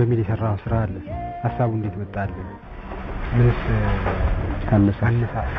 በሚል የሰራው ስራ አለ። ሀሳቡ እንዴት መጣልህ? ምንስ አነሳሳ አነሳሳ?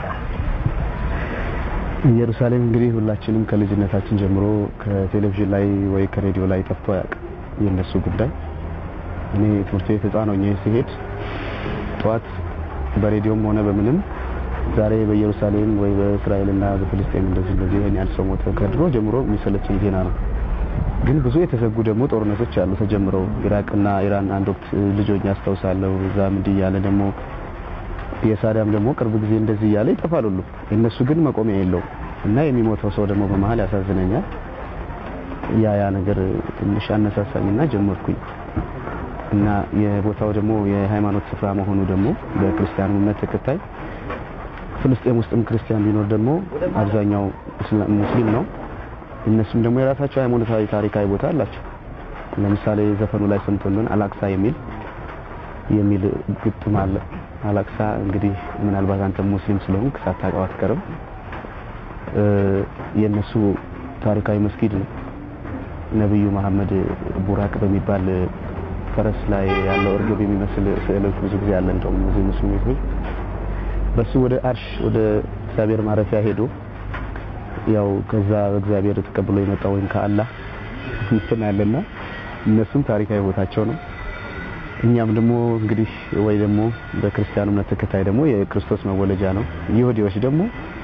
ኢየሩሳሌም እንግዲህ ሁላችንም ከልጅነታችን ጀምሮ ከቴሌቪዥን ላይ ወይ ከሬዲዮ ላይ ጠፍቶ አያውቅም የእነሱ ጉዳይ። እኔ ትምህርት ቤት ህፃን ሆኜ ሲሄድ ጠዋት በሬዲዮም ሆነ በምንም ዛሬ በኢየሩሳሌም ወይ በእስራኤልና በፍልስጤም እንደዚህ እንደዚህ ይሄን ያህል ሰው ሞተ ከድሮ ጀምሮ የሚሰለችኝ ዜና ነው። ግን ብዙ የተዘጉ ደግሞ ጦርነቶች አሉ ተጀምረው ኢራቅና ኢራን አንድ ወቅት ልጆኝ አስታውሳለሁ። እዛም እንዲህ እያለ ደግሞ የሳዳም ደግሞ ቅርብ ጊዜ እንደዚህ እያለ ይጠፋል ሁሉ የእነሱ ግን መቆሚያ የለውም እና የሚሞተው ሰው ደግሞ በመሀል ያሳዝነኛል። ያ ያ ነገር ትንሽ አነሳሳኝና ጀመርኩኝ እና የቦታው ደግሞ የሃይማኖት ስፍራ መሆኑ ደግሞ በክርስቲያኑ እምነት ተከታይ ፍልስጤም ውስጥም ክርስቲያን ቢኖር ደግሞ አብዛኛው እስላ- ሙስሊም ነው። እነሱም ደግሞ የራሳቸው ሃይማኖታዊ ታሪካዊ ቦታ አላቸው። ለምሳሌ ዘፈኑ ላይ ሰምቶልን አላክሳ የሚል የሚል ግጥም አለ። አላክሳ እንግዲህ ምናልባት አንተ ሙስሊም ስለሆንክ ሳታውቀው አትቀርም። እ የነሱ ታሪካዊ መስጊድ ነው። ነብዩ መሐመድ ቡራቅ በሚባል ፈረስ ላይ ያለው እርግብ የሚመስል ስዕሎች ብዙ ጊዜ አለ። እንደውም እዚህ ሙስሊም ቤቶች በሱ ወደ አርሽ ወደ እግዚአብሔር ማረፊያ ሄዶ ያው ከዛ እግዚአብሔር ተቀብሎ የመጣ ወይም ከአላህ እንትን አለና እነሱም ታሪካዊ ቦታቸው ነው። እኛም ደግሞ እንግዲህ ወይ ደግሞ በክርስቲያኑ እምነት ተከታይ ደግሞ የክርስቶስ መወለጃ ነው። ይሁዲዎች ደግሞ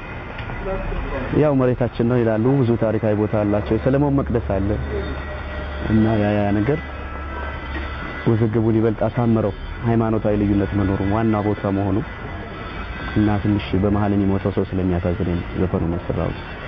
ያው መሬታችን ነው ይላሉ። ብዙ ታሪካዊ ቦታ አላቸው። የሰለሞን መቅደስ አለ እና ያ ያ ነገር ውዝግቡን ይበልጥ አሳምረው ሃይማኖታዊ ልዩነት መኖሩ ዋና ቦታ መሆኑ እና ትንሽ በመሀል የሚሞተው ሰው ስለሚያሳዝነኝ ዘፈኑን ያሰራሁት